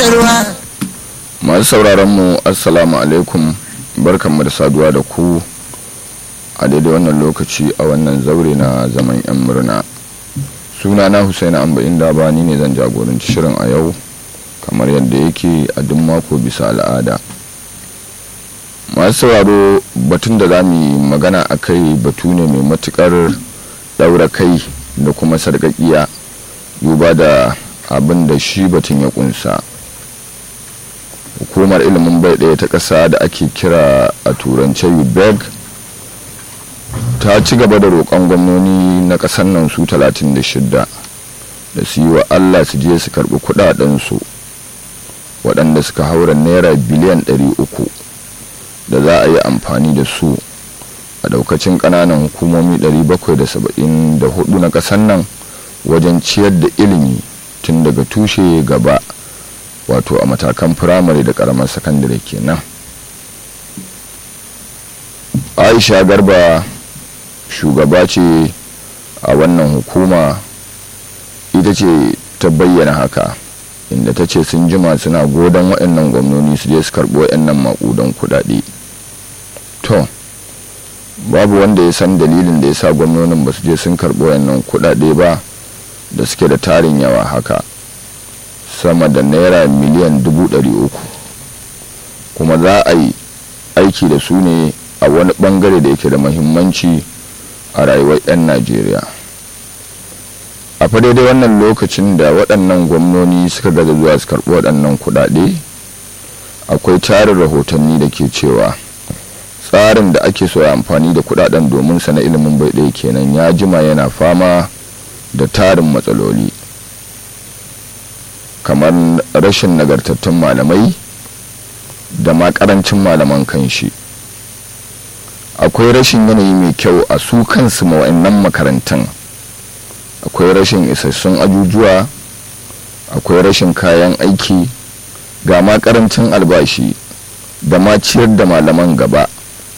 ruwa masu sauraron mu assalamu alaikum barkanmu da saduwa da ku a daidai wannan lokaci a wannan zaure na zaman yan murna suna na husaini amba inda ba ni ne zan jagoranci shirin a yau kamar yadda yake a duk mako bisa al'ada masu sauraro batun da za mu yi magana a kai batu ne mai matukar daura kai da kuma sarƙaƙiya duba da abin da shi batun ya kunsa hukumar ilimin bai ɗaya ta ƙasa da ake kira a turance ubeg ta ci gaba da roƙon gwamnoni na ƙasar nan su 36 da su yi wa allah su je su karɓi kuɗaɗensu waɗanda suka haura naira biliyan 300 da za a yi amfani da su a daukacin ƙananan hukumomi 774 na ƙasar nan wajen ciyar da ilimi tun daga tushe gaba wato a matakan firamare da karamar sakandare kenan aisha garba shugaba ce a wannan hukuma ita ce ta bayyana haka inda ta ce sun jima suna godon waɗannan gwamnoni su je su karɓo waɗannan maƙudan kuɗaɗe to babu wanda ya san dalilin da ya sa gwamnonin ba su je sun karɓo waɗannan kuɗaɗe ba da suke da tarin yawa haka sama da naira miliyan dubu ɗari uku kuma za a yi aiki da su ne a wani ɓangare da yake da mahimmanci a rayuwar 'yan najeriya a fa daidai wannan lokacin da waɗannan gwamnoni suka gaza zuwa su karɓi waɗannan kuɗaɗe akwai tarin rahotanni da ke cewa tsarin da ake so ya amfani da kuɗaɗen domin sa na ilimin bai ɗaya kenan ya jima yana fama da tarin matsaloli kamar rashin nagartattun malamai da ma karancin malaman kanshi akwai rashin yanayi mai kyau a su kansu ma'annan makarantan akwai rashin isassun ajujuwa akwai rashin kayan aiki ga ma karancin albashi da ma ciyar da malaman gaba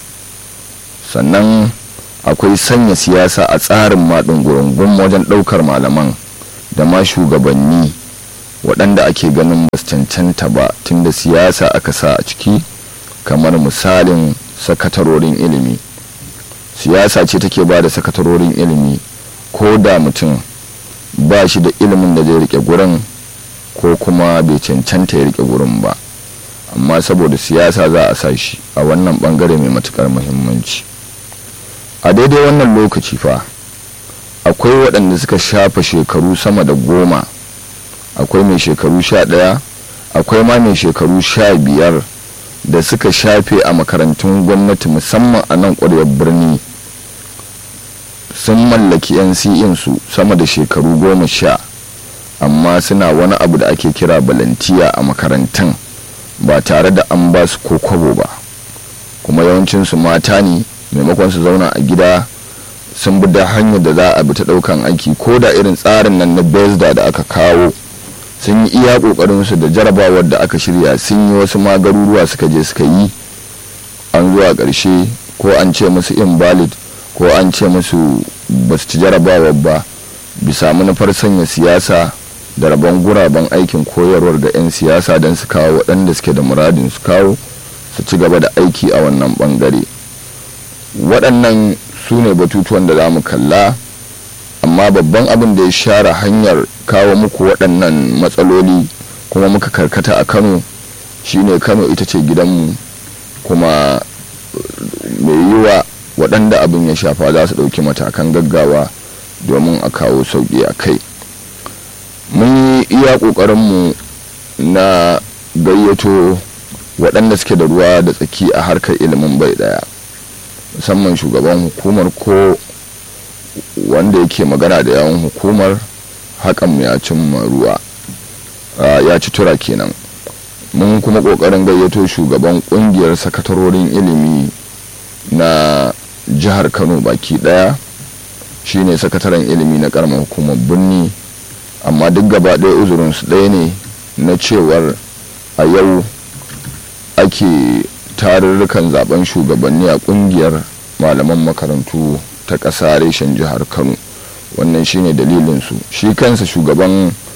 sannan akwai sanya siyasa a tsarin maɗin gurungun wajen ɗaukar malaman da ma shugabanni waɗanda ake ganin ba cancanta ba tunda siyasa aka sa a ciki kamar misalin sakatarorin ilimi siyasa ce take ba da sakatarorin ilimi ko da mutum ba shi da ilimin da zai rike gurin ko kuma bai cancanta ya rike gurin ba amma saboda siyasa za a sa shi a wannan bangare mai matukar muhimmanci a daidai wannan lokaci fa akwai waɗanda suka shafa shekaru sama da goma akwai mai shekaru sha ɗaya akwai ma mai shekaru sha biyar da suka shafe a makarantun gwamnati musamman a nan ƙwaryar birni sun mallaki yan su sama da shekaru goma sha amma suna wani abu da ake kira balantiya a makarantun ba tare da an ba su ko kwabo ba kuma yawancinsu mata ne maimakon su zauna a gida sun bi da hanyar da za a bi ta ɗaukan aiki ko da irin tsarin nan na besda da aka kawo sun yi iya kokarin su da jarabawar da aka shirya sun yi wasu magaruruwa suka je suka yi an zuwa ƙarshe ko an ce musu invalid ko an ce musu ba su ci jarabawar ba bisa manufar sanya siyasa da rabon guraben aikin koyarwar ga 'yan siyasa don su kawo waɗanda suke da muradin su kawo su ci gaba da aiki a wannan ɓangare waɗannan su ne batutuwan da za mu kalla amma babban abin da ya share hanyar kawo muku waɗannan matsaloli kuma muka karkata a kano shine kano ita ce gidanmu kuma mai yiwa waɗanda abin ya shafa za su ɗauki matakan gaggawa domin a kawo sauƙi a kai mun yi iya ƙoƙarinmu na gayyato waɗanda suke da ruwa da tsaki a harkar ilimin bai ɗaya musamman shugaban hukumar ko wanda yake magana da yawon hukumar hakan ya cimma ruwa ya ci tura kenan mun kuma kokarin gayyato shugaban kungiyar sakatarorin ilimi na jihar kano baki daya shine sakataren ilimi na karamar hukumar birni amma duk gaba ɗaya uzurinsu ɗaya ne na cewar a yau ake tarurrukan zaben shugabanni a kungiyar malaman makarantu ta ƙasa reshen jihar kano wannan shine dalilinsu shi kansa shugaban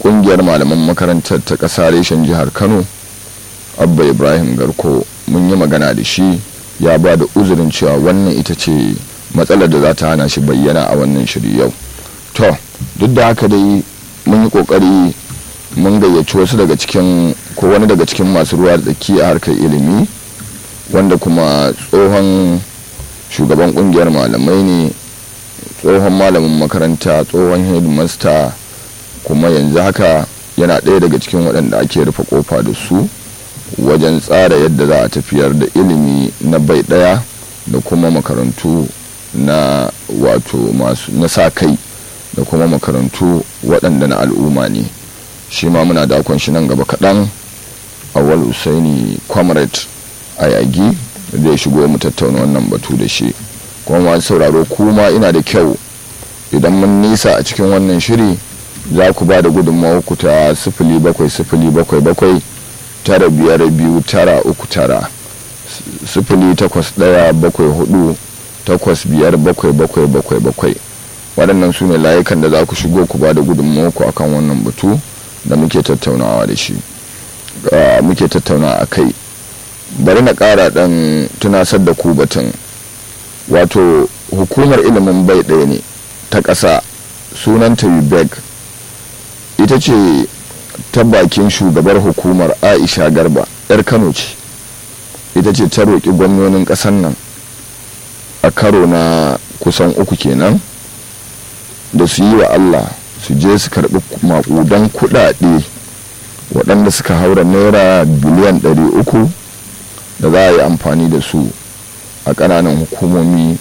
kungiyar malaman makarantar ta ƙasa reshen jihar kano abba ibrahim garko mun yi magana da shi ya ba da uzurin cewa wannan ita ce matsalar da za ta hana shi bayyana a wannan shiri yau to duk da haka dai mun yi kokari mun gayyaci wasu daga cikin ko wani daga cikin masu ruwa da tsaki a harkar ilimi wanda kuma tsohon shugaban kungiyar malamai ne tsohon malamin makaranta tsohon headmaster kuma yanzu haka yana ɗaya daga cikin waɗanda ake rufe kofa da su wajen tsara yadda za a tafiyar da ilimi na bai ɗaya da kuma makarantu na wato masu na sa kai da kuma makarantu waɗanda na al'umma ne shi ma muna dakon shi nan gaba kaɗan awal usaini comrade a yagi zai shigo mu tattauna wannan batu da shi kuma masu sauraro kuma ina da kyau idan mun nisa a cikin wannan shiri za ku ba da gudunmawa ku ta sifili bakwai sifili bakwai bakwai tara biyar biyu tara uku tara sifili takwas ɗaya bakwai hudu takwas biyar bakwai bakwai bakwai bakwai waɗannan su ne layukan da za ku shigo ku ba da gudunmawa ku akan wannan batu da muke tattaunawa da shi muke tattauna a kai bari na ƙara ɗan tunasar da ku batun wato hukumar ilimin bai ɗaya ne ta ƙasa sunanta ubeg ita ce ta bakin shugabar hukumar aisha garba 'yar kano ce ita ce ta roƙi gwamnonin ƙasar nan a karo na kusan uku kenan da su yi wa allah su je su karɓi maƙudan kuɗaɗe waɗanda suka haura naira biliyan 300 da za a yi amfani da su a ƙananan hukumomi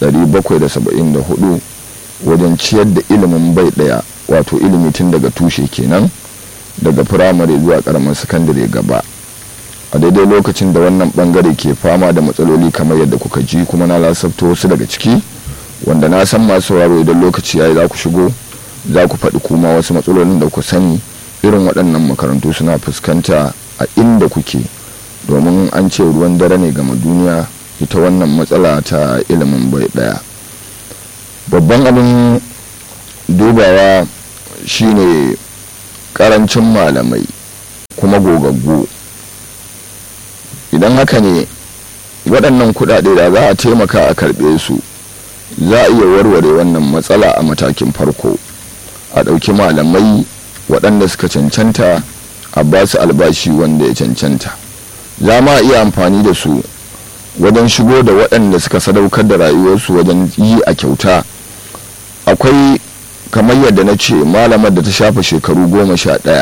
774 wajen ciyar da ilimin bai ɗaya wato ilimi tun daga tushe kenan daga firamare zuwa ƙaramin sakandare gaba a daidai lokacin da wannan bangare ke fama da matsaloli kamar yadda kuka ji kuma na lasafta wasu daga ciki wanda na san masu sauraro idan lokaci yayi za ku shigo za ku faɗi kuma wasu matsalolin da ku sani irin waɗannan makarantu suna fuskanta a inda kuke domin an ce ruwan dare ne gama duniya ita wannan matsala ta ilimin bai ɗaya babban abin dubawa shine karancin malamai kuma gogaggu idan haka ne waɗannan kuɗaɗe da za a taimaka a karɓe su za a iya warware wannan matsala a matakin farko a ɗauki malamai waɗanda suka cancanta a ba su albashi wanda ya cancanta za ma iya amfani da su wajen shigo da waɗanda suka sadaukar da rayuwarsu wajen yi a kyauta akwai kamar yadda na ce malamar da ta shafa shekaru goma sha ɗaya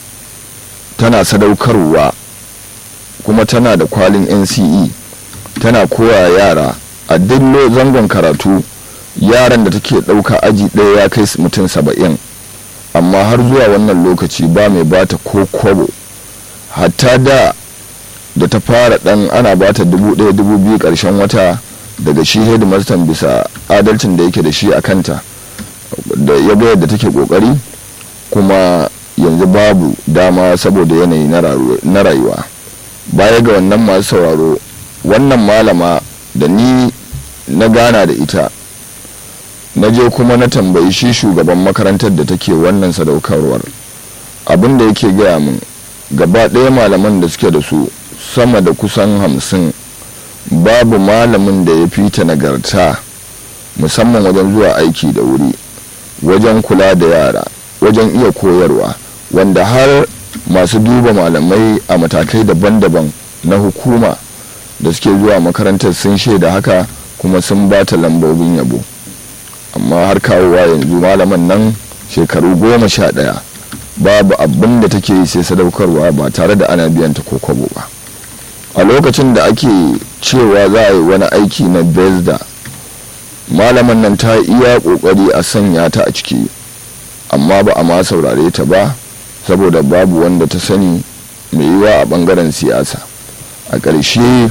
tana sadaukarwa kuma tana da kwalin nce tana koya yara a duk zangon karatu yaran da take ɗauka aji ɗaya ya kai mutum saba'in amma har zuwa wannan lokaci ba mai bata ko kwabo hatta da da ta fara ɗan ana bata dubu ɗaya dubu biyu ƙarshen wata daga shi headmaster bisa adalcin da yake da shi a kanta da ya ga yadda take kokari kuma yanzu babu dama saboda yanayi na rayuwa baya ga wannan masu sauraro wannan malama da ni na gana da ita na je kuma na tambayi shi shugaban makarantar da take wannan sadaukarwar abin da yake gaya min gaba ɗaya malaman da suke da su sama da kusan hamsin babu malamin da ya fi ta nagarta musamman wajen zuwa aiki da wuri wajen kula da yara wajen iya koyarwa wanda har masu duba malamai a matakai daban-daban na hukuma da suke zuwa makarantar sun shaida haka kuma sun ba ta lambobin yabo amma har kawowa yanzu malaman nan shekaru goma sha ɗaya babu abin da take yi sai sadaukarwa ba tare da ana biyan ta ko kwabo ba a lokacin da ake cewa za a yi wani aiki na bezda malaman nan ta iya kokari a sanya ta a ciki amma ba a ma saurare ta ba saboda babu wanda ta sani mai yiwa a bangaren siyasa a ƙarshe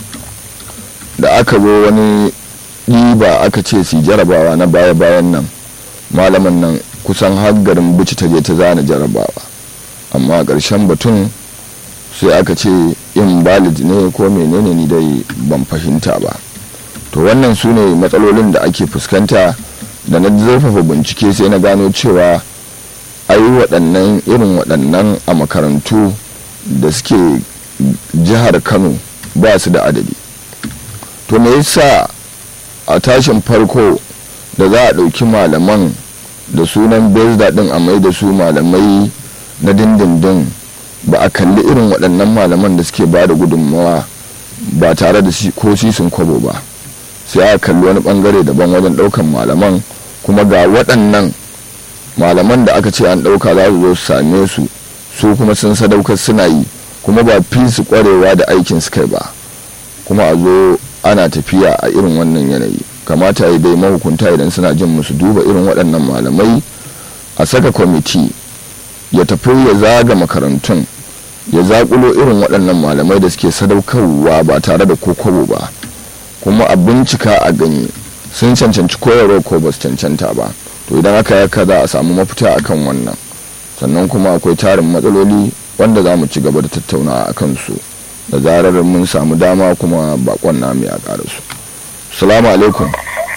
da aka zo wani ɗiba aka ce su jarabawa na baya-bayan nan malaman nan kusan har garin bici ta je ta zana jarabawa amma a ƙarshen batun sai aka ce invalid ne ko menene ni dai ban fahimta ba to wannan su ne matsalolin da ake fuskanta da na zurfafa bincike sai na gano cewa ai yi waɗannan irin waɗannan a makarantu da suke jihar kano ba su da adadi to me yasa a tashin farko da za a ɗauki malaman da sunan bezda ɗin a mai da su malamai na dindindin ba a kalli irin waɗannan malaman da suke ba da gudunmawa ba tare da ko sisin kwabo ba sai aka kalli wani ɓangare daban wajen ɗaukan malaman kuma ga waɗannan malaman da aka ce an ɗauka za su zo su same su su kuma sun sadaukar suna yi kuma ba fi su ƙwarewa da aikin su kai ba kuma a zo ana tafiya a irin wannan yanayi kamata ya dai mahukunta idan suna jin musu duba irin waɗannan malamai a saka kwamiti ya tafi ya zaga makarantun ya zaƙulo irin waɗannan malamai da suke sadaukarwa ba tare da kokobo ba kuma a bincika a gani sun cancanci koyarwa ko ba su cancanta ba to idan aka yaka za a samu mafita akan wannan sannan kuma akwai tarin matsaloli wanda za mu ci gaba da tattaunawa a kansu da zarar mun samu dama kuma bakon namu ya karasu salamu alaikum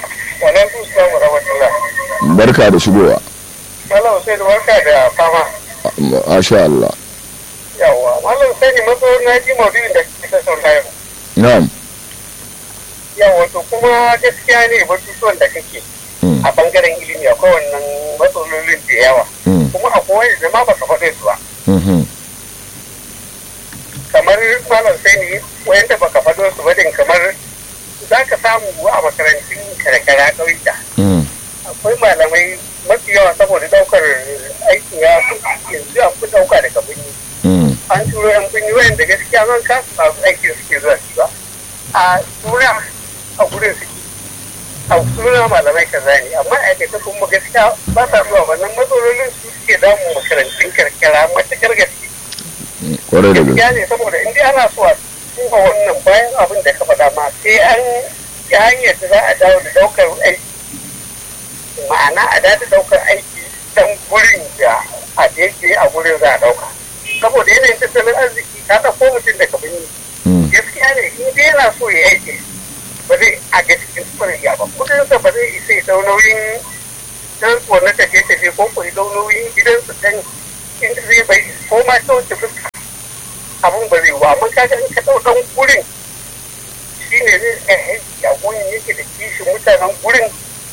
barka da shigowa Malam sai da barka da fama. Masha Allah. Yawwa, Malam sai ne matso na ji maudu'in da kika saurara yau. Na'am. Yawwa, to kuma gaskiya ne batutuwan da kake a bangaren ilimi akwai wannan matsalolin da yawa. Kuma akwai wani da ma ba ka faɗe su ba. Kamar Malam sai ne wayanda ba ka faɗo su ba din kamar za ka samu a makarantun karkara ƙauyuka. Akwai malamai mafi yawa saboda daukar aikin ya yanzu an fi dauka daga birni an turo yan birni wayan da gaskiya zan kasu masu aikin suke zuwa su ba a tura a gurin suke a suna malamai kaza ne amma aikata kuma gaskiya ba sa zuwa wannan matsalolin su suke damun makarantun karkara matakar gaske kwarai da gaskiya ne saboda in dai ana so a tuba wannan bayan abin da ka faɗa ma sai an yi hanyar da za a dawo da daukar aiki ma'ana a da daukar aiki dan gurin da a da yake a gurin za a dauka saboda yanayin tattalin arziki ka ɗauko mutum daga birni gaskiya ne in dai yana so ya aiki ba zai a gaskiya kwarya ba kudin sa ba zai isa ya dau nauyin dan na tafiye tafiye ko ko ya dau nauyin gidan su dan in zai bai ko ma ta wuce fuska abun ba zai wa amma kaga in ka dau dan gurin shine zai aiki a gurin yake da kishin mutanen gurin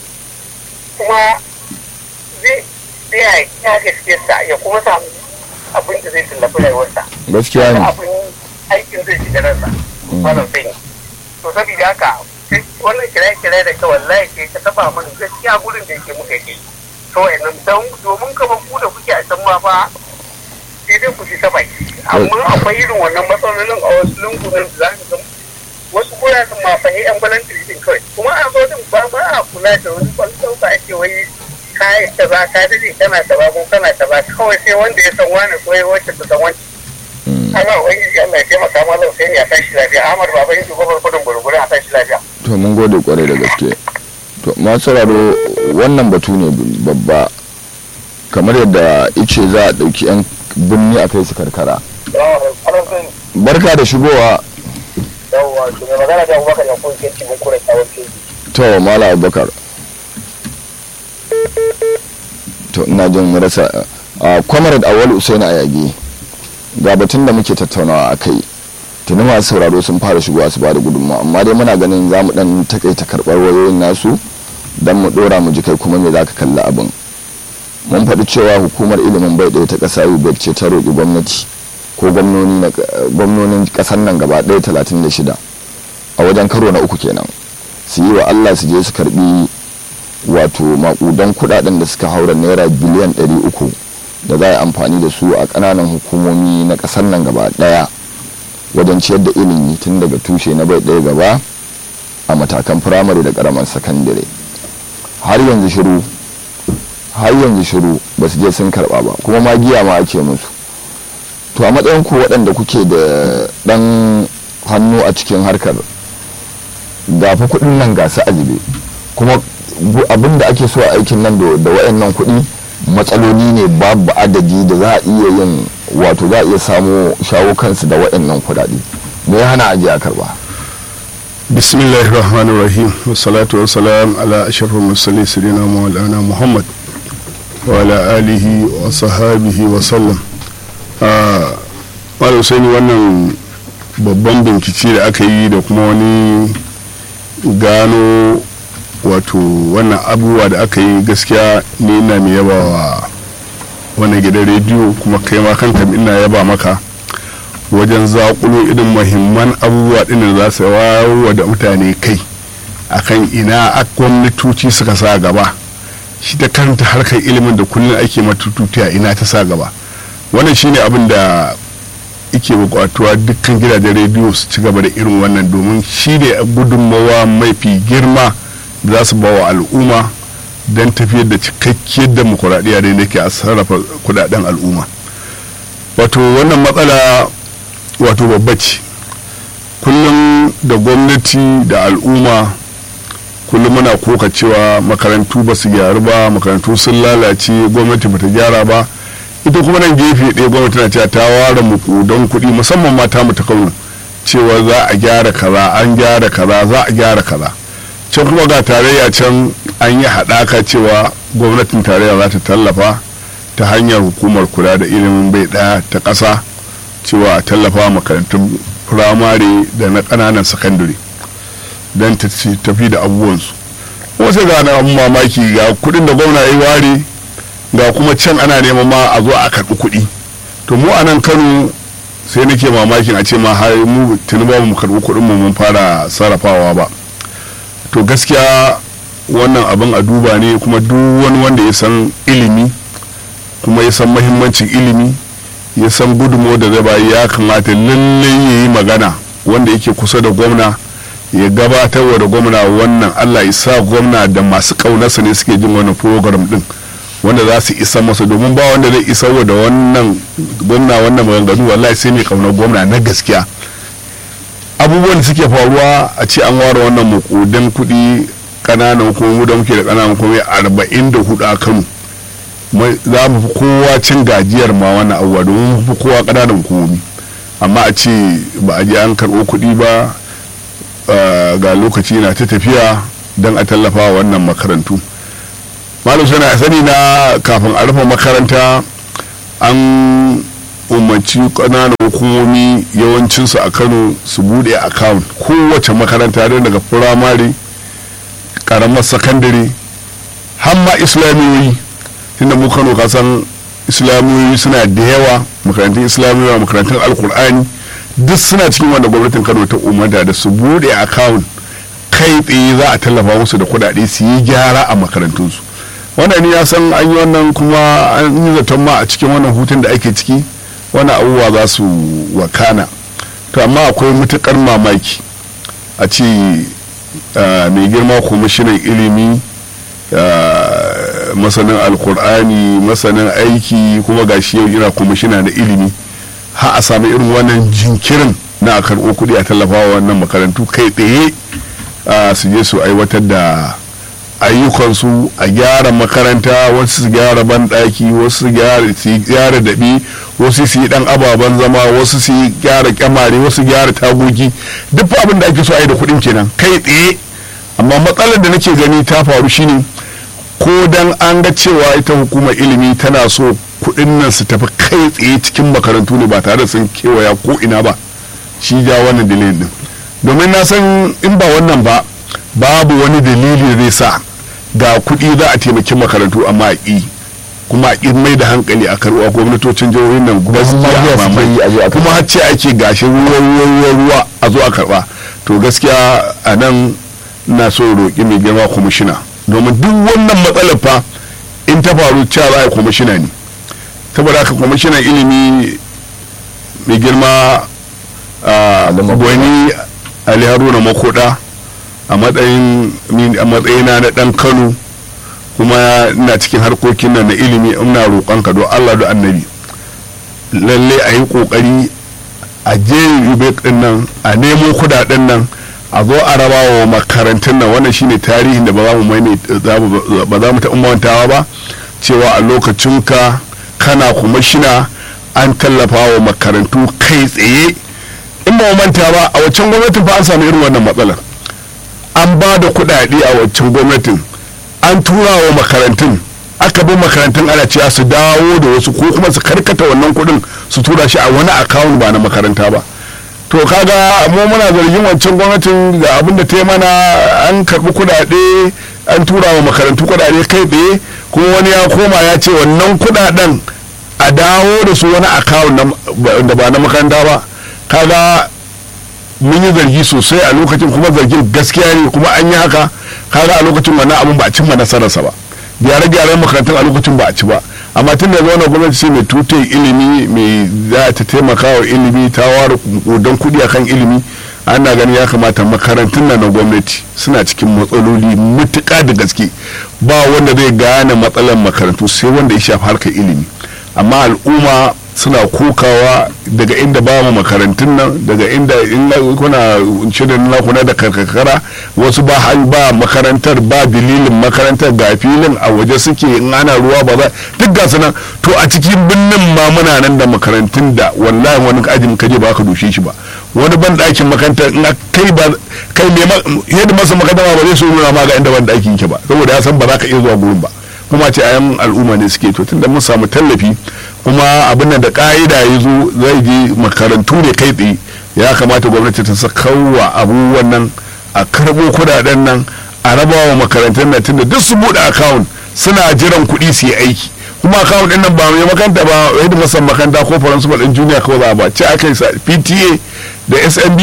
kuma zai tsaya ya gaskiyarsa ya kuma samu abin da zai tallafi rayuwarsa. Gaskiya ne. Abin aikin zai shiga ransa. Wannan sai ne. To saboda haka wannan kiraye-kiraye da ka wallahi ke ka taba mun gaskiya gurin da yake muka yi. Kawai nan don domin kamar ku da kuke a can ma fa sai dai ku ji ta baki. Amma akwai irin wannan matsalolin a wasu lungunan da za ka ga wasu guraren ma fa yan balantiri din kawai kuma a zo din ba ba a kula da wani kwallon ba ake wai kayan ta ba ka dade kana ta ba ko kana ta ba kawai sai wanda ya san wani ko wacce ta san wani ana wani Allah ya taimaka malam sai ya tashi lafiya Ahmad baba yin shugaban kudin gurgure a tashi lafiya to mun gode kwarai da gaske to masu sauraro wannan batu ne babba kamar yadda ice za a ɗauki 'yan birni a kai su karkara barka da shigowa yawwa to mai magana da abubakar ya kuma ke cikin kura tsawon keji to mala abubakar to ina jin rasa a comrade awal usaini ayagi ga batun da muke tattaunawa a kai tuni masu sauraro sun fara shigowa su ba da gudunmawa amma dai muna ganin za mu dan takaita karɓar wayoyin nasu don mu ɗora mu ji kai kuma me za ka kalli abin mun faɗi cewa hukumar ilimin bai ɗaya ta ƙasa ubec ce ta roƙi gwamnati ko gwamnonin ƙasar nan gaba ɗaya talatin da shida a wajen karo na uku kenan su yi wa allah su je su karɓi wato maƙudan kuɗaɗen da suka haura naira biliyan ɗari uku da za a yi amfani da su a ƙananan hukumomi na ƙasar nan gaba ɗaya wajen ciyar da ilimi tun daga tushe na bai ɗaya gaba a matakan firamare da ƙaramar sakandare har yanzu shiru har yanzu shiru ba su je sun karɓa ba kuma magiya ma ake musu to a matsayin ku waɗanda kuke da ɗan hannu a cikin harkar gafa kuɗin nan ga su ajibe kuma abin da ake so a aikin nan da waɗannan kuɗi matsaloli ne babu adadi da za a iya yin wato za a iya samo shawo kansu da waɗannan kuɗaɗe me ya hana ajiye a karɓa bismillahir rahmanir rahim wassalatu wassalam ala ashrafil mursalin sayyidina maulana muhammad وعلى آله وصحابه وسلم Malam Sani wannan babban bincike da aka yi da kuma wani gano wato wannan abubuwa da aka yi gaskiya ne ina mai yaba wa wannan gidan rediyo kuma kai ma kanka ina yaba maka wajen zakulo irin mahimman abubuwa ɗin da za su wawo da mutane kai akan ina gwamnatoci suka sa gaba shi ta kanta harkar ilimin da kullum ake matututiya ina ta sa gaba wannan shine abin da ike bukatuwa dukkan gidajen rediyo su ci gaba da irin wannan domin shi ne gudunmawa mafi girma da za su ba wa al'umma don tafiyar da cikakkiyar demokuraɗiyya da yake a sarrafa kudaden al'umma wato wannan matsala wato babba ce kullum da gwamnati da al'umma kullum muna koka cewa makarantu ba su gyaru ba makarantu sun lalace gwamnati ba ta gyara ba ita kuma nan gefe ɗaya gwamnati na cewa ta ware muku don kuɗi musamman mata mu ta kauna cewa za a gyara kaza an gyara kaza za a gyara kaza can kuma ga tarayya can an yi haɗaka cewa gwamnatin tarayya za ta tallafa ta hanyar hukumar kula da ilimin bai ɗaya ta ƙasa cewa a tallafa makarantun firamare da na ƙananan sakandare don ta tafi da abubuwansu wasu ga na mamaki ga kuɗin da gwamna ya ware ga kuma can ana neman ma a zo a karɓi kuɗi to mu a nan kano sai nake mamakin a ce ma har mu tuni ba mu karɓi kuɗin mu mun fara sarrafawa ba to gaskiya wannan abin a duba ne kuma duk wani wanda ya san ilimi kuma ya san mahimmancin ilimi ya san gudunmo da zai bayi ya kamata lallai ya yi magana wanda yake kusa da gwamna ya gabatar da gwamna wannan allah ya sa gwamna da masu ƙaunarsa ne suke jin wannan program din wanda za su isa masa domin ba wanda zai isa da wannan gwamna wannan maganganu wallahi sai mai ƙaunar gwamna na gaskiya abubuwan da suke faruwa a ce an ware wannan makudan kuɗi ƙananan hukumomi da muke da ƙananan hukumomi arba'in da hudu a kano za mu fi kowa cin gajiyar ma wannan abubuwa domin mu fi kowa ƙananan hukumomi amma a ce ba a je an karɓo kuɗi ba ga lokaci na ta tafiya don a tallafa wannan makarantu malam suna sani na kafin a rufe makaranta an umarci ƙananan hukumomi yawancinsu a kano su bude account kowace makaranta don daga firamare karamar sakandare hamma islamiyoyi tunda mu kano kasan islamiyoyi suna da yawa makarantun islamiyoyi makarantun alkur'ani duk suna cikin wanda gwamnatin kano ta umarta da su bude account kai tsaye za a tallafa musu da kuɗaɗe su yi gyara a makarantunsu wannan ni ya san an yi wannan kuma an yi zaton ma a cikin wannan hutun da ake ciki wani abubuwa za su wakana to amma akwai matukar mamaki a ce mai girma kwamishinan ilimi masanin alkur'ani masanin aiki kuma gashi yau ina kwamishina na ilimi ha a sami irin wannan jinkirin na a karɓo kuɗi a tallafa wa wannan makarantu kai tsaye su je su aiwatar da ayyukansu a gyara makaranta wasu su gyara banɗaki wasu su gyara daɓi wasu su yi ɗan ababen zama wasu su yi gyara kyamare wasu gyara tagogi duk abin da ake so a yi da kuɗin kenan kai tsaye amma matsalar da nake gani ta faru shine ko dan an ga cewa ita hukumar ilimi tana so kuɗin nan su tafi kai tsaye cikin makarantu ne ba tare da sun kewaya ko ina ba shi ja wannan dalilin din domin na san in ba wannan ba babu wani dalili zai sa ga kuɗi za a taimaki makarantu amma a ƙi kuma a mai da hankali a karɓa gwamnatocin jihohin nan kuma har ce ake gashi ruwa ruwa ruwa a zo a karɓa to gaskiya a nan na so roƙi mai girma kwamishina domin duk wannan matsalar fa in ta faru cewa za a kwamishina ne saboda haka kwamishinan ilimi mai girma gwani ali haruna makoda a matsayina na dan kano kuma ina cikin harkokin nan na ilimi ina roƙon ka don allah da annabi lalle a yi ƙoƙari a je rubek din nan a nemo kudaden nan a zo a raba wa makarantun nan wannan shine tarihin da ba za mu ba za mu taɓa mantawa ba cewa a lokacin ka kana kuma shina an tallafa wa makarantu kai tsaye in ba manta ba a waccan gwamnatin fa an samu irin wannan matsalar an ba da kuɗaɗe a waccan gwamnatin an tura wa makarantun aka bi makarantun ana cewa su dawo da wasu ko kuma su karkata wannan kuɗin su tura shi a wani akawun ba na makaranta ba to kaga mu muna zargin wancan gwamnatin ga abin da ta yi mana an karɓi kuɗaɗe an tura wa makarantu kuɗaɗe kai tsaye kuma wani ya koma ya ce wannan kuɗaɗen a dawo da su wani akawun da ba na makaranta ba kaga mun yi zargi sosai a lokacin kuma zargin gaskiya ne kuma an yi haka kaga a lokacin wannan abin ba a cimma nasararsa ba gyare-gyaren makarantun a lokacin ba a ci ba amma tun da zaune gwamnati ce mai tutai ilimi mai za ta taimaka wa ilimi ta ware don kudi akan ilimi ana ganin ya kamata makarantun nan na gwamnati suna cikin matsaloli mutuka da gaske ba wanda zai gane matsalar makarantu sai wanda ya shafi harkar ilimi amma al'umma suna kokawa daga inda ba mu makarantun nan daga inda in kuna shirin na kuna da karkara wasu ba ba makarantar ba dalilin makarantar ga filin a waje suke in ana ruwa ba za duk ga nan to a cikin birnin ma muna nan da makarantun da wallahi wani ajin kaje ba ka dushe shi ba wani ban ɗakin makarantar in kai ba kai me yadda masa makaranta ba zai so nuna ma ga inda ban ɗakin yake ba saboda ya san ba za ka iya zuwa gurin ba kuma ce ayan al'umma ne suke to tunda mun samu tallafi kuma abin da ka'ida ya zo zai je makarantu ne kai tsaye ya kamata gwamnati ta sakawa abubuwan nan a karbo kudaden nan a raba wa makarantun nan tunda duk su buɗe akawun suna jiran kuɗi su yi aiki kuma akawun ɗin nan ba mai makaranta ba yadda masan makaranta ko faransu ɗin juniya kawai za ba ce aka yi pta da smb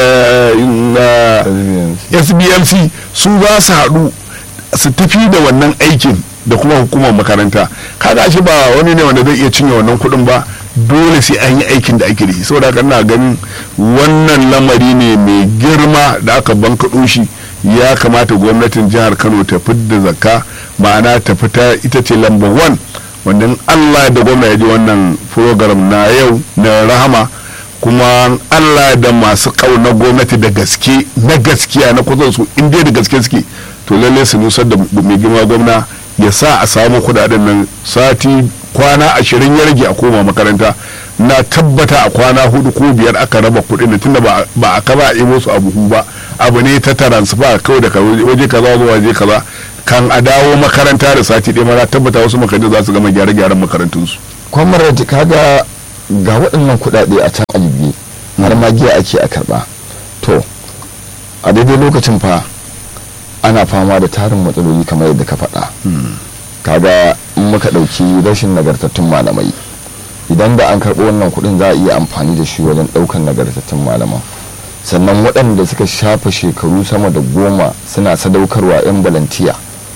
sbmc su za su haɗu su tafi da wannan aikin da kuma hukumar makaranta kaga shi ba wani ne wanda zai iya cinye wannan kuɗin ba dole sai an yi aikin da ake da shi saboda haka ina ganin wannan lamari ne mai girma da aka bankaɗo shi ya kamata gwamnatin jihar kano ta fidda zakka ma'ana ta fita ita ce lambar one wanda allah da gwamna ya ji wannan program na yau na rahama kuma allah da masu ƙauna gwamnati da gaske na gaskiya na kusan su inda da gaske suke to lallai su nusar da mai girma gwamna ya sa a samu kudaden nan sati kwana ashirin ya rage a koma makaranta na tabbata a kwana hudu ko biyar aka raba kudin da tunda ba a kaba a ibo su a buhu ba abu ne ta transfer kawai daga waje kaza zuwa waje kaza kan a dawo makaranta da sati ɗaya na tabbata wasu makarantu za su gama gyare-gyaren makarantunsu. kwamar kaga ga waɗannan kuɗaɗe a can alibi har ma giya ake a karɓa to a daidai lokacin fa ana fama da tarin matsaloli kamar yadda ka faɗa kaga in muka ɗauki rashin nagartattun malamai idan da an karɓo wannan kuɗin za a iya amfani da shi wajen ɗaukan nagartattun malaman sannan waɗanda suka shafa shekaru sama da goma suna sadaukarwa 'yan balantiya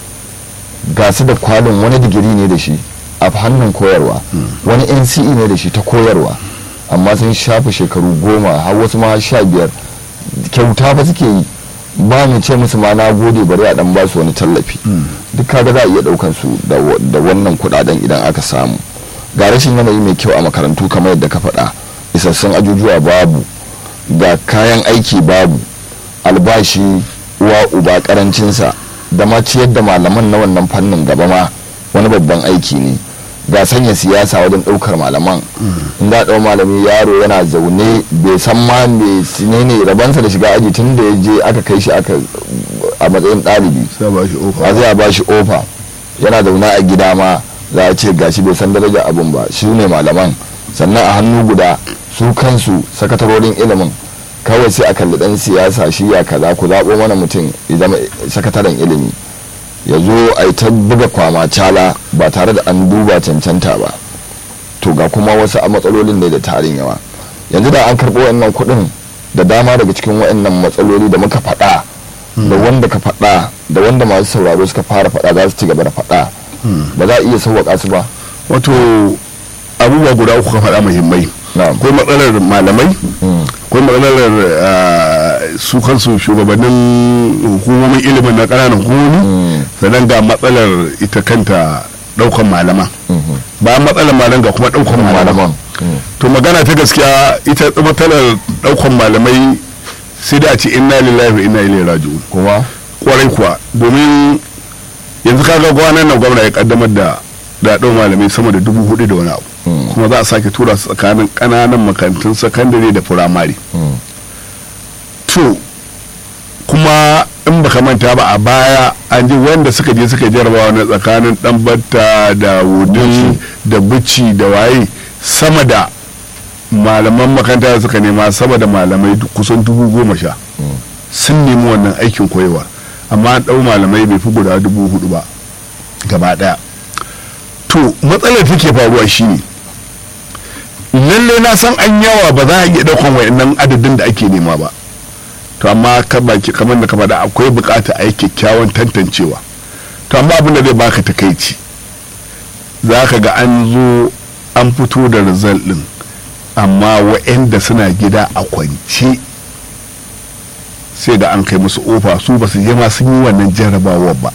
ga su da kwalin wani digiri ne da shi a hannun koyarwa wani nce ne da shi ta koyarwa amma sun shafa shekaru goma har wasu ma sha biyar kyauta ba suke yi ba mu ce musu ma na gode bari a dan ba su wani tallafi duk kaga za a iya daukan su da wannan kudaden idan aka samu ga rashin yanayi mai kyau a makarantu kamar yadda ka faɗa isassun ajujuwa babu ga kayan aiki babu albashi uwa uba karancinsa da ma ciyar da malaman na wannan fannin gaba ma wani babban aiki ne ga sanya siyasa wajen ɗaukar malaman in da ɗau malami yaro yana zaune bai san ma me ne rabansa da shiga aji tun da ya je aka kai shi aka a matsayin ɗalibi a zai a bashi ofa yana zaune a gida ma za a ce gashi bai san daraja abin ba shi ne malaman sannan a hannu guda su kansu sakatarorin ilimin kawai sai a kalli ɗan siyasa shi ya kaza ku zaɓo mana mutum ya zama sakataren ilimi ya zo a yi ta buga kwama cala ba tare da an duba cancanta ba to ga kuma wasu a matsalolin ne da tarin yawa yanzu da an karɓo wannan kuɗin da dama daga cikin waɗannan matsaloli da muka faɗa da wanda ka faɗa da wanda masu sauraro suka fara faɗa za su ci gaba da faɗa ba za a iya sauwaƙa su ba wato abubuwa guda uku ka faɗa muhimmai akwai matsalar malamai akwai matsalar su kansu shugabannin hukumomin ilimin na ƙananan hukumomi sannan ga matsalar ita kanta ɗaukan malaman bayan matsalar malam ga kuma ɗaukan malaman to magana ta gaskiya ita matsalar ɗaukan malamai sai da a ce inna lillahi wa inna ilaihi raji'un kuma kwarai kuwa domin yanzu kaga gwanan nan gwamna ya kaddamar da da ɗau malamai sama da dubu hudu da wani abu kuma za a sake tura su tsakanin ƙananan makarantun sakandare da firamare to kuma in baka baka manta ba a baya an ji wanda suka je suka jarabawa na tsakanin dan batta da wudin da bici da waye sama da malaman makaranta da suka nema sama da malamai kusan dubu goma sha sun nemi wannan aikin koyewa amma an ɗau malamai bai fi guda dubu hudu ba gaba ɗaya to matsalar take faruwa shine lalle na san an yawa ba za a iya ɗaukan wa'annan adadin da ake nema ba to amma kamar da ka faɗa akwai bukata a yi kyakkyawan tantancewa to amma abin da zai baka takaici za ka ga an zo an fito da result din amma wa'anda suna gida a kwance sai da an kai musu ofa su ba su je ma sun yi wannan jarrabawar ba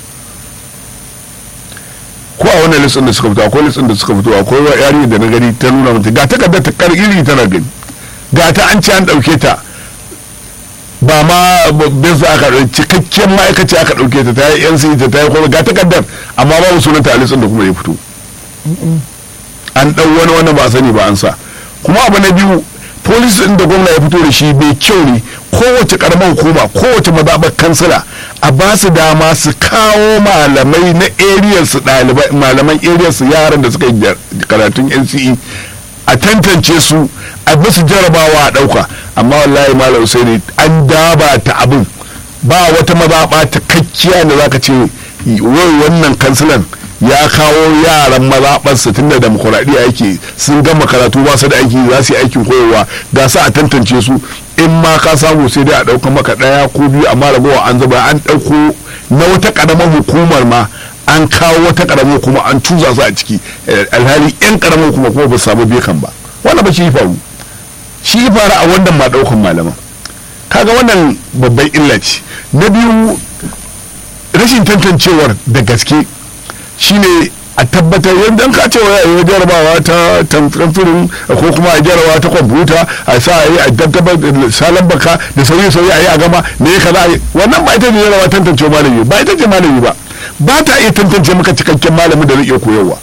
ko a wannan listin da suka fito akwai listin da suka fito akwai wa yari da na gani ta nuna mata ga takardar ta kar iri tana gani ga ta an ce an ɗauke ta ba ma bin sa aka ɗauki cikakken ma'aikaci aka ɗauke ta ta yi yan ta ta yi kuma ga takardar amma babu sunanta a listin da kuma ya fito an ɗau wani wani ba a sani ba an sa kuma abu na biyu polis ɗin da gwamna ya fito da shi bai kyau ne kowace karamar hukuma kowace mazaɓar kansila a ba su dama su kawo malamai na ariyar su ɗalibai malaman ariyar su yaran da suka yi karatun nce a tantance su a musu jarabawa a ɗauka amma wallahi malam usaini an daba ta abin ba wata mazaɓa ta kakkiya da zaka ce wai wannan kansilan ya kawo yaran mazaɓarsa tun da demokuraɗiyya yake sun gama karatu ba su da aiki za su yi aikin koyarwa ga sa a tantance su in ma ka samu sai dai a ɗauka maka ɗaya ko biyu amma ragowa an zuba an ɗauko na wata ƙaramar hukumar ma an kawo wata ƙaramar hukuma an tuza su a ciki alhali yan ƙaramar hukuma kuma ba su samu bekan ba wannan ba shi faru shi faru a wannan ma ɗaukan malaman kaga wannan babban illa ce na biyu rashin tantancewar da gaske shine a tabbatar yadda ka ce wa yi jarabawa ta tamfirin ko kuma a jarabawa ta kwamfuta a sa a yi a tabbatar da salon baka da sauyi sauyi a yi a gama ne ya kaza wannan ba ita ne jarabawa tantance malami ba ita ce malami ba ba ta iya tantance maka cikakken malami da zai iya koyarwa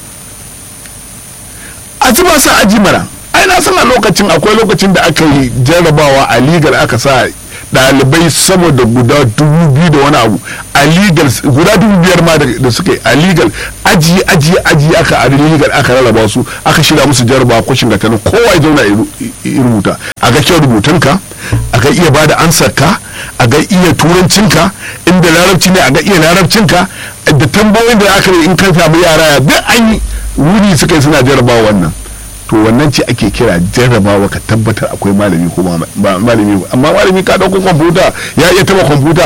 a ci ba sa aji mana ai na san a lokacin akwai lokacin da aka yi jarabawa a ligar aka sa dalibai sama da guda dubu biyu da wani abu a legal guda dubu biyar ma da suka yi a legal aji aji aji aka a legal aka rarraba su aka shirya musu jarraba kwashin ga tanin kowa ya zauna ya rubuta a ga kyau rubutunka a ga iya bada ansarka a ga iya turancinka inda larabci ne a ga iya larabcinka da tambayoyin da aka yi in ka samu yara ya duk an yi wuri suka yi suna jarrabawa wannan to wannan ce ake kira jarrabawa ka tabbatar akwai malami ko malami amma malami ka dauko kwamfuta ya iya taba kwamfuta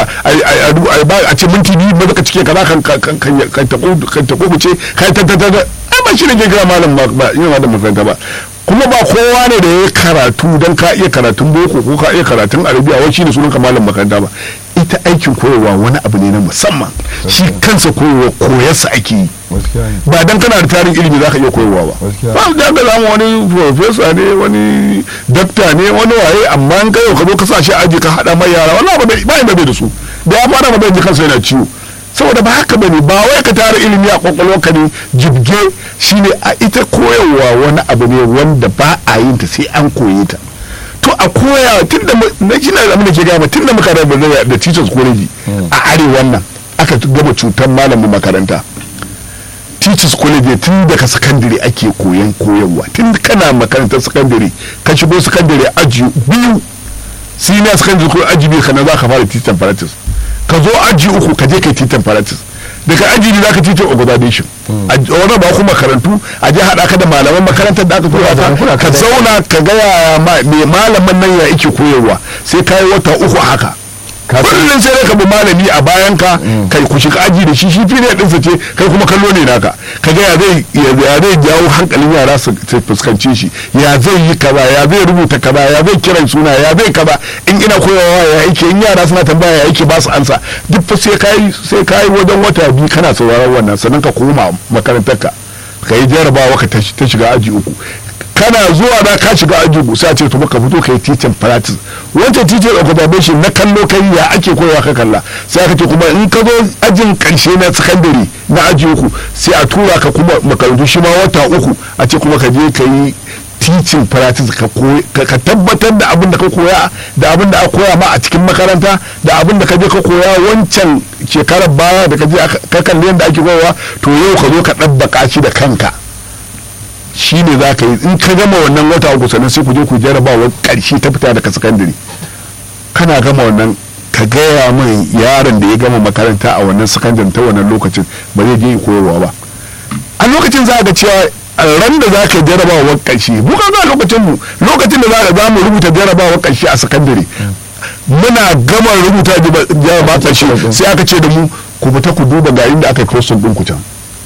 a ce minti biyu ba ka cike kaza kan kan ta kubuce kai ta ta ta ai ba shi ne ke kira malam ba yin malam makaranta ba kuma ba kowa ne da ya karatu don ka iya karatun boko ko ka iya karatun arabiya wai shine sunan ka malam makaranta ba ita aikin koyarwa wani abu ne na musamman shi kansa koyarwa koyarsa ake yi ba dan kana da tarin ilimi za ka iya koyarwa ba ba da ga zama wani profesa ne wani dakta ne wani waye amma an kai ka zo ka sa shi aji ka hada mai yara wallahi ba ba bai da su da ya fara ba ji kansa yana ciwo saboda ba haka bane ba wai ka tara ilimi a kwakwalwarka ne jibge shine a ita koyarwa wani abu ne wanda ba a yin ta sai an koye ta to a koya tun da na shi na da ke gama tun da muka rabu da teachers college a arewan nan aka gama cutar malamin makaranta teachers college tun daga sakandare ake koyan koyarwa tun kana makarantar sakandare ka shigo sakandare aji biyu senior secondary school aji biyu kana za ka fara teaching practice ka zo aji uku ka je kai teaching practice daga aji ne zaka teaching organization a wani ba kuma makarantu a je haɗa ka da malaman makarantar da aka tura ka ka zauna ka ga yaya me malaman nan ya yake koyarwa sai ka yi wata uku haka kullum sai ka bi malami a bayan ka kai ku shiga aji da shi shi fili ɗinsa ce kai kuma kallo ne naka ka ga ya zai ya zai jawo hankalin yara su fuskance shi ya zai yi kaza ya zai rubuta kaza ya zai kiran suna ya zai kaza in ina koyawa ya yake in yara suna tambaya ya yake ba su ansa duk fa sai kai sai kai wajen wata biyu kana sauraron wannan sannan ka koma makarantar ka ka yi jarabawa ka ta shiga aji uku kana zuwa da ka shiga aji sai ce to maka fito kai teaching practice wancan teaching observation na kallo kai ya ake koyawa ka kalla sai aka ce kuma in ka zo ajin karshe na secondary na aji uku sai a tura ka kuma makarantu shi ma wata uku a ce kuma ka je ka yi teaching practice ka koyi- ka ka tabbatar da abin da ka koya da abin da aka koya ma a cikin makaranta da abin da ka je ka koya wancan shekarar baya da ka je aka- ka kalli yadda ake koyawa to yau ka zo ka ɗabbaka shi da kanka shi ne za ka yi in ka gama wannan wata uku sannan sai ku je ku jarabawar ƙarshe ta fita daga sakandare kana gama wannan ka gaya min yaron da ya gama makaranta a wannan sakandare ta wannan lokacin ba zai je koyarwa ba a lokacin za a ga cewa a ran da za ka jarabawar ƙarshe mu kan ga lokacin mu lokacin da za za mu rubuta jarabawar ƙarshe a sakandare muna gama rubuta jarabawar ƙarshe sai aka ce da mu ku fita ku duba ga inda aka yi crossing ɗin ku can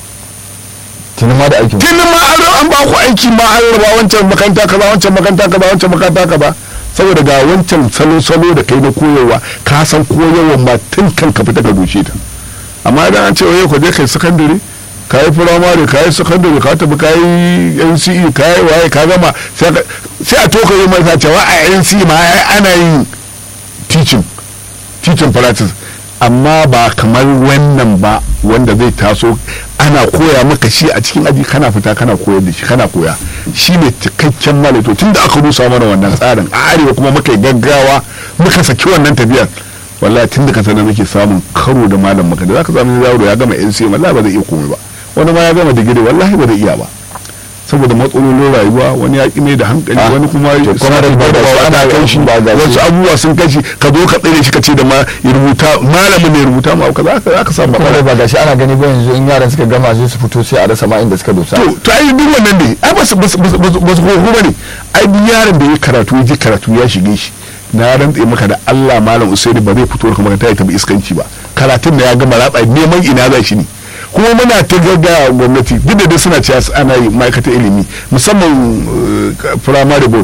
tuni ma da aikin tun ma an an ba ku aiki ma an raba wancan makaranta kaza wancan makaranta kaza wancan makaranta kaza saboda ga wancan salo salo da kai na koyarwa ka san koyarwa ma tun kan ka fita ka doshe ta amma idan an ce wai ku je kai sakandare ka yi firamare ka yi sakandare ka tafi ka yi nce ka yi waye ka gama sai ka- sai a toka yi masa cewa a nce ma ai ana yin teaching teaching practice amma ba kamar wannan ba wanda zai taso ana koya maka shi a cikin aji kana fita kana koyar da shi kana koya shi ne cikakken malato tun da aka rusa mana wannan tsarin a arewa kuma muka yi gaggawa muka saki wannan tafiyar wallahi tun da ka sanar muke samun karo da malam maka da zaka samu yaro ya gama NCA wallahi ba zai iya komai ba wani ma ya gama digiri wallahi ba zai iya ba saboda matsalolin rayuwa wani ya ƙi mai da hankali Ah, wani kuma to kuma suna da ba da da ana ana kan shi ba ga shi. wasu abubuwa sun kai shi ka zo ka tsere shi ka ce da ma ya rubuta malamin ne ya rubuta ma ka za ka samu kuma matsala da ba gashi ana gani ba yanzu in yaran suka gama sai su fito sai a rasa ma inda suka dosa to to ai duk wannan ne ai ba su ba su ba su ba su ba ne ai duk yaron da ya karatu ya ji karatu ya shige shi na rantse maka da Allah malam Usaini ba zai fito daga makaranta ya tabi iskanci ba karatun da ya gama ratsa neman ina za shi ne kuma muna ta gaggaya gwamnati duk da dai suna cewa ana yi ma'aikatar ilimi musamman eh, primary board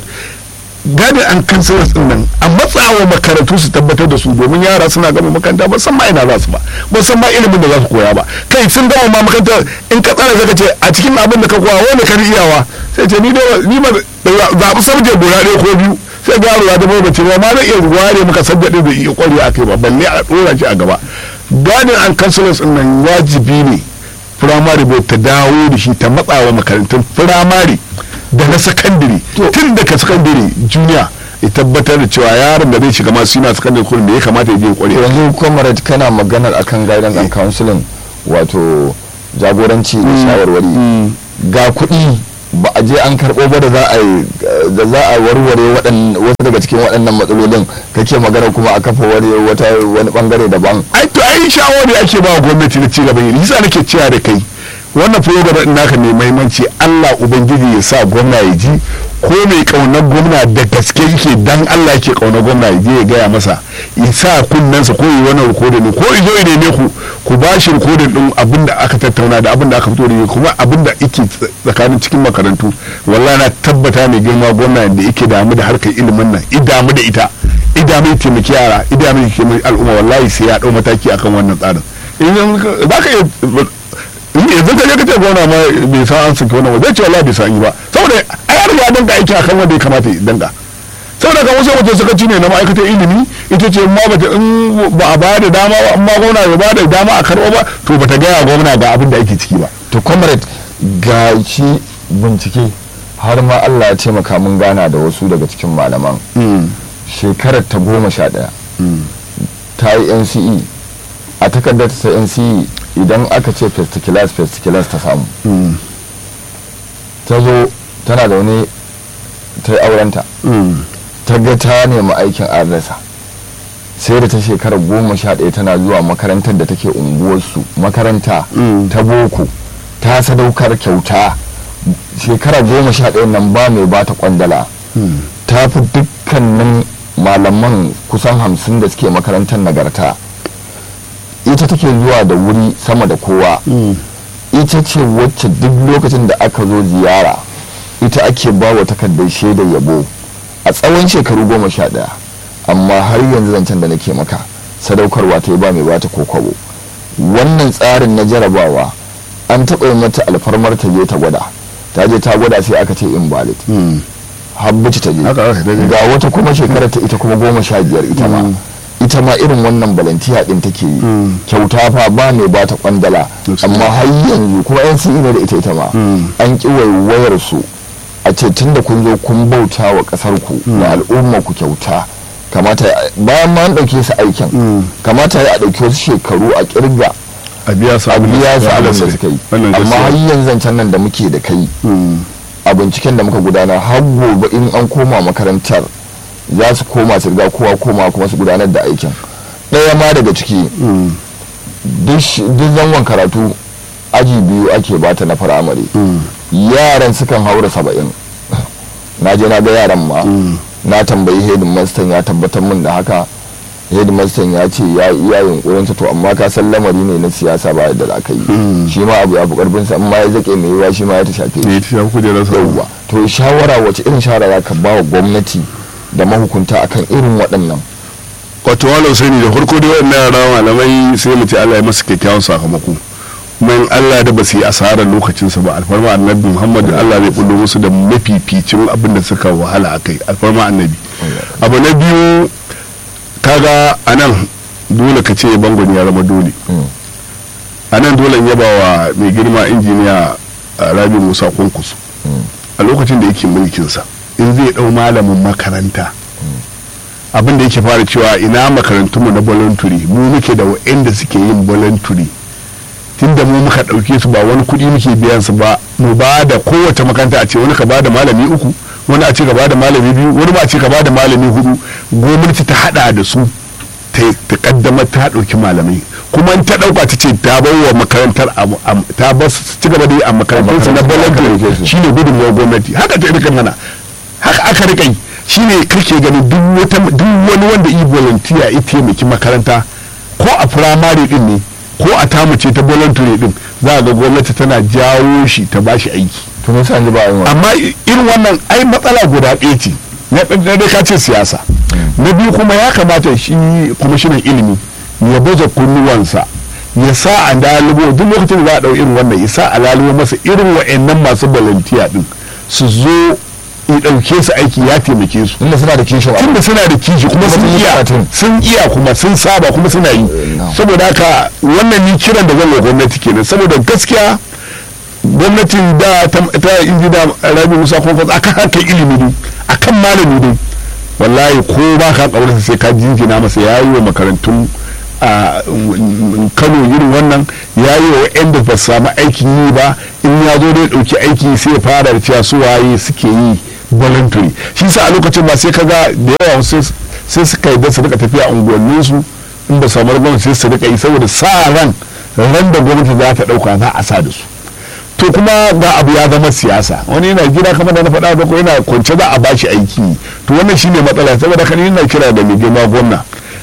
gadin an kansalas din nan a matsawa makarantu su tabbatar da su domin yara suna gama makaranta ba san ma ina za su ba ba san ma ilimin da za su koya ba kai sun gama ma makaranta in ka tsara zaka ce a cikin abin da ka koya wani ka iyawa sai ce ni dai ni ma zaɓi sabje guda ɗaya ko biyu sai ga yaro ya dama bace ba ma zai iya ware maka sabje ɗin da iya kware a kai ba balle a ɗora shi a gaba gadin an kansalas din nan wajibi ne firamare board ta dawo da shi ta matsawa makarantun firamare da na sakandare tun daga sakandare junior ya tabbatar da cewa yaron da zai shiga masu yana sakandare kullum da ya kamata ya je ya kware yanzu comrade kana maganar akan guidance and counseling wato jagoranci da shawarwari ga kuɗi ba a je an karɓo ba da za a yi da za a warware waɗan- wasu daga cikin waɗannan matsalolin kake magana kuma a kafa wani wata wani bangare daban ai to ai shawari ake ba wa gwamnati na cigaban yi yasa nake cewa da kai wannan program din naka mai mahimmanci Allah ubangiji ya sa gwamna ya ji ko mai kaunar gwamna da gaske yake dan Allah yake kaunar gwamna ya je ya gaya masa ya sa kunnensa ko yi wannan rikodin din ko izo ya neme ku ku ba shi rikodin din abin da aka tattauna da abin da aka fito da shi kuma abin da yake tsakanin cikin makarantu wallahi na tabbata mai girma gwamna da yake damu da harkar ilimin nan i damu da ita i damu ya taimaki yara i damu ya taimaki al'umma wallahi sai ya dau mataki akan wannan tsarin idan za ka iya yanzu ka je ka ce gwamna ma bai san an saki wannan ba zai ce wallahi bai san yi ba saboda a yar ya danka aiki akan wanda ya kamata ya danka saboda kan wasu wajen suka ne na ma'aikatar ilimi ita ce ma bata in ba a ba da dama ba amma gwamna bai ba da dama a karɓo ba to bata gaya gwamna ga abin da ake ciki ba to comrade ga shi bincike har ma Allah ya taimaka mun gana da wasu daga cikin malaman shekarar ta goma sha ɗaya ta yi nce a takardar ta nce idan aka ce first class first class ta samu ta zo tana da wani ta yi aurenta ta ga ta nemi aikin adresa sai da ta shekarar goma sha ɗaya tana zuwa makarantar da take unguwarsu makaranta ta boko ta sadaukar kyauta shekara goma sha ɗaya nan ba mai ba ta kwandala ta fi dukkanin malaman kusan hamsin da suke makarantar nagarta ita take zuwa da wuri sama da kowa ita ce wacce duk lokacin da aka zo ziyara ita ake ba wa takardar shaidar yabo a tsawon shekaru goma sha ɗaya amma har yanzu zancen da nake maka sadaukarwa ta yi ba mai bata ko kwabo wannan tsarin na jarabawa an taɓa yi mata alfarmar ta je ta gwada ta je ta gwada sai aka ce invalid habbaci ta je Haka aka dace. ga wata kuma shekarar ta ita kuma goma sha biyar ita ma ita ma irin wannan balantiya din take yi kyauta fa ba mai bata kwandala Yes. amma har yanzu kuma yan sun ne da ita ita ma an ki waiwayar su a ce tun da kun zo kun bauta wa ƙasar ku da al'umma ku kyauta kamata bayan ma an ɗauke su aikin kamata ya ɗauki wasu shekaru a kirga a biya su a abin biya su wahalar abin da su suka yi wannan amma har gaskiya yanzu zancen nan da muke da kai Mm. a binciken da muka gudanar har gobe in an koma makarantar za su koma su riga kowa koma kuma su gudanar da aikin ɗaya ma daga ciki Mm. duk sh- duk zangon karatu aji biyu ake bata na firamare Mm. yaran sukan haura saba'in na je na ga yaran ma Mm. na tambayi headmaster ya tabbatar min da haka headmaster ya ce ya iya yunkurinsa to amma ka san lamari ne na siyasa ba yadda za ka yi Mm. shi ma abu ya fi karfinsa amma ya zake mai yiwa shi ma ya ta shafe shi ne ta shafi kujerar sa yauwa to shawara wace irin shawara za ka ba wa gwamnati da mahukunta akan irin waɗannan wato walau sani da farko dai wannan yara malamai sai mu ce Allah ya masa kyakkyawan sakamako kuma in Allah da ba su yi asarar lokacinsa ba alfarma annabi Muhammad Allah zai bullo musu da mafificin abin da suka wahala a kai alfarma annabi abu na biyu kaga anan dole ka ce bangon ya zama dole a nan dole in yaba wa mai girma injiniya a rabi musa kunkusu a lokacin da yake mulkinsa in zai dau malamin makaranta abin da yake fara cewa ina makarantunmu na voluntary mu muke da wa'anda suke yin voluntary tunda mu muka ɗauke su ba wani kuɗi muke biyan su ba mu ba da kowace makaranta a ce wani ka ba da malami uku wani a ce ka ba da malami biyu wani ba a ce ka ba da malami hudu gwamnati ta hada da su ta ta kaddamar ta ɗauki malamai kuma in ta ɗauka ta ce ta bar wa makarantar am- am- ta bar su ci gaba da yi a makarantunsa na makarantar da aka ɗauke voluntary su. shine gudunmuwar gwamnati haka ta rika mana haka aka rika yi shine kake ganin duk wata duk wani wanda yi volunteer ya taimaki makaranta ko a firamare din ne ko a tamuce ta voluntary din za a ga gwamnati tana jawo shi ta bashi aiki to me yasa yanzu ba a yin wannan? amma i- irin wannan ai matsala guda ɗaya ce na ɗan- na dai ka ce siyasa na biyu kuma ya kamata shi kwamishinan ilimi ya baje kunnuwansa ya sa a dalibo duk lokacin da za a ɗau irin wannan ya sa a lalubo masa irin wa'annan masu volunteer din su zo ya ɗauke su aiki ya taimake su tunda suna da kishin abu. tunda suna da kishi kuma sun sun yi iya karatun. sun iya kuma sun saba kuma suna yi na'am. saboda haka wannan ni kiran da zan wa gwamnati kenan saboda gaskiya gwamnatin da ta ta injina rabi musa kuma akan harkar ilimi ne akan malami ne wallahi ko ba ka kaurarsa sai ka jinjina masa ya yi wa makarantun a mm, kano irin wannan ya yi wa waɗanda ba su samu aikin yi ba in ya zo da ya ɗauki aiki sai ya fara da cewa su waye suke yi voluntary shi sa a lokacin ba sai ka ga da yawa sai sai suka yi da su rika tafiya unguwanninsu in ba samu gwamnati sai su rika yi saboda sa ran ran da gwamnati za ta ɗauka za a sa da su to kuma ga abu ya zama siyasa wani yana gida kamar da na faɗa da ko yana kwance za a bashi aiki to wannan shine matsala saboda kan yana kira da mai girma gwamna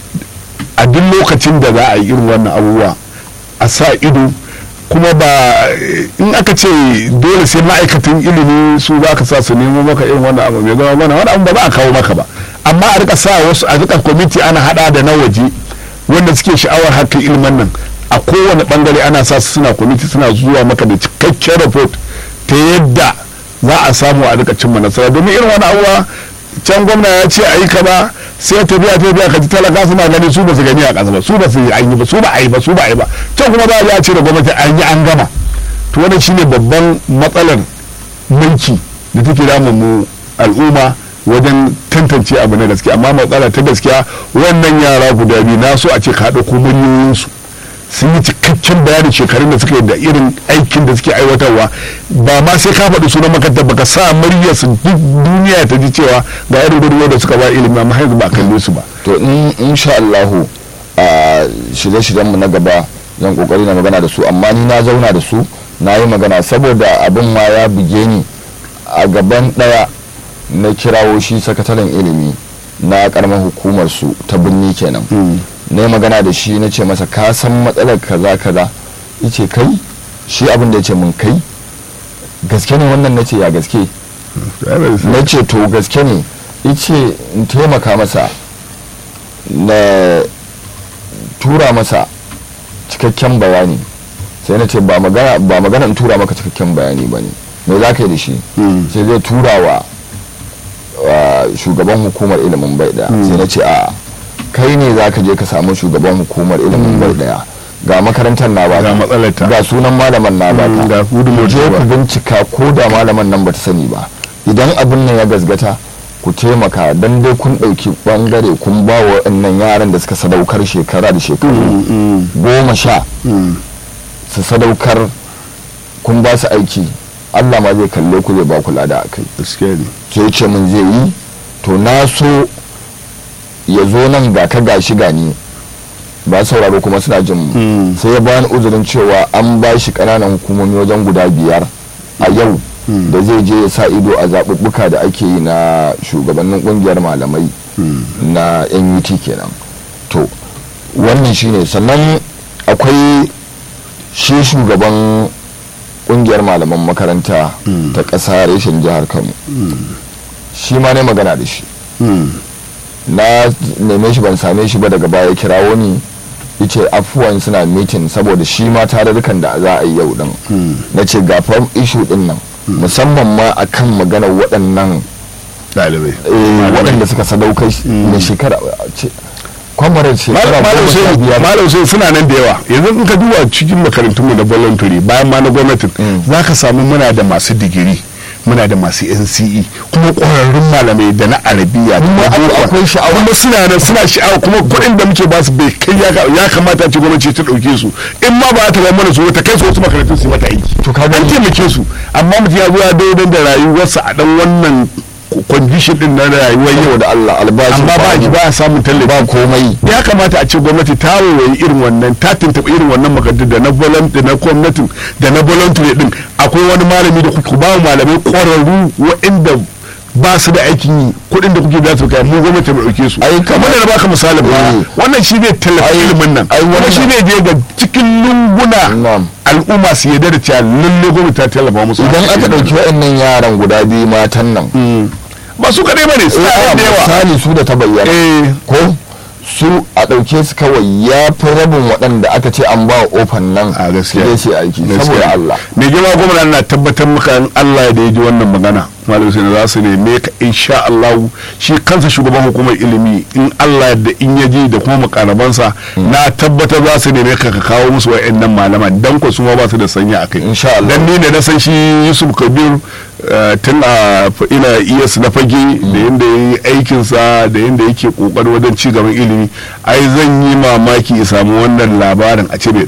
a duk lokacin da za a yi irin wannan abubuwa a sa ido kuma ba in aka ce dole sai ma'aikatan ilimi su za ka sa su nemo maka irin wannan abu mai zama mana wani abu ba za a kawo maka ba amma a rika sa wasu a rika kwamiti ana hada da na waje wanda suke sha'awar harkar ilimin nan a kowane bangare ana sa su suna kwamiti suna zuwa maka da cikakken report ta yadda za a samu a rika cimma nasara domin irin wani abuwa can gwamna ya ce a yi kaza sai ta biya ta biya ka ji talaka suna gani su ba su gani a ƙasa ba su ba su yi an yi ba su ba a yi ba su ba a yi ba can kuma za a ya ce da gwamnati an yi an gama to wannan shine babban matsalar mulki da take damun mu al'umma wajen tantance abu na gaskiya amma matsala ta gaskiya wannan yara guda biyu na so a ce ka ɗauko miliyoyinsu sun yi cikakken bayanin shekarun da suka yi da irin aikin da suke aiwatarwa ba ma sai ka faɗi sunan makarantar baka sa muryar su duk duniya ta ji cewa ga irin gudunmawar da suka ba ilimi amma yanzu ba a kalle su ba to in insha Allahu a shirye-shiryen mu na gaba zan kokari na magana da su amma ni na zauna da su na yi magana saboda abin ma ya buge ni a gaban daya na kirawo shi sakataren ilimi na karamar hukumar su ta birni kenan na yi magana da shi na ce masa ka san matsalar kaza kaza yace kai shi abin da ya ce mun kai gaske ne wannan na ce ya gaske na ce to gaske ne ice in taimaka masa na tura masa cikakken bayani sai na ce ba magana ba magana in tura maka cikakken bayani ba ne me za ka yi da shi sai zai tura wa wa shugaban hukumar ilimin bai daya sai na ce a kai ne za ka je ka samu shugaban hukumar ilimin bai daya ga makarantar na ba Ga matsalarta. ga sunan malaman na ba Mm, ga gudunmawar je ta ba. ku bincika ko da malaman nan ba ta sani ba idan abin nan ya gazgata ku taimaka don dai kun ɗauki ɓangare kun ba wa waɗannan yaran da suka sadaukar shekara da shekaru goma sha su sadaukar kun ba su aiki allah ma zai kalle ku zai ba ku lada a kai gaskiya ne sai ce min zai yi to na so ya zo nan ga ka gashi gani ba sauraro kuma suna jin mu Mm. sai ya bani uzurin cewa an ba shi ƙananan hukumomi wajen guda biyar a yau da zai je ya sa ido a zaɓuɓɓuka da ake yi na shugabannin ƙungiyar malamai na nut kenan to wannan shine sannan akwai shi shugaban ƙungiyar malaman makaranta ta ƙasa reshen jihar kano shi ma ne magana da shi na neme shi ban same shi ba daga baya kirawo ni yace afuwan suna mitin saboda shi ma tarurrukan da za a yi yau din na ce gafar ishu din nan musamman ma akan maganar waɗannan ɗalibai eh, waɗanda suka sadaukar na shekara ce kwamarar shekara malam goma sha sai biyar malam sai suna nan da yawa yanzu in ka duba cikin makarantunmu na voluntary bayan ma na gwamnatin za ka samu muna da masu digiri muna da masu NCE kuma ƙwararrun malamai da na arabiya da Kuma na akwai- boko. akwai sha'awa. kuma suna nan suna sha'awa kuma kuɗin da muke basu bai kai ya ka- ya kamata ce gwamnati ta ɗauke su in ma ba ta ba mana su ta kai su wasu makarantun su yi mata aiki To ka an gani. taimake su amma mutum ya zo ya daidai da rayuwarsa a dan wannan condition din na rayuwar yau yau da da Allah albashi amma ba ji ba ya samun tallafi ba komai ya kamata a ce gwamnati ta waye irin wannan ta tuntuɓi irin wannan makarantu da na volunteer na gwamnatin da na voluntary din akwai wani malami da kuka ba malamai ƙwararru waɗanda ba su da aikin yi kuɗin da kuke da su kai mu gwamnati mu ɗauke su Ai, kamar da na baka misalin ba Eh. wannan shi ne tallafi Ai, ilimin nan ai, kuma wannan- shi ne je ga cikin lunguna Na'am. al'umma su yarda da cewa lalle gwamnati ta tallafa musu idan aka ɗauki waɗannan yaran guda biyu matan nan ba su kaɗai ba ne suna eh, da yawa misali su da ta bayyana eh ko su a ɗauke su kawai ya fi rabin waɗanda aka ce an ba wa ofan nan a gaskiya su je su aiki Gaskiya. saboda Allah mai girma gwamna na tabbatar maka in Allah da ya ji wannan magana malam sai za su neme ka insha Allah shi kansa shugaban hukumar ilimi in Allah da in ya ji da kuma makarabansa na tabbatar za su neme ka ka kawo musu wa'annan malaman dan ko su ma ba su da sanya akai Insha Allah. dan ni ne na san shi Yusuf Kabir eh, tun a f- ina iyas na fage da yadda ya yi aikinsa da yadda yake kokari wajen ci gaban ilimi ai zan yi mamaki ya samu wannan labarin a ce bai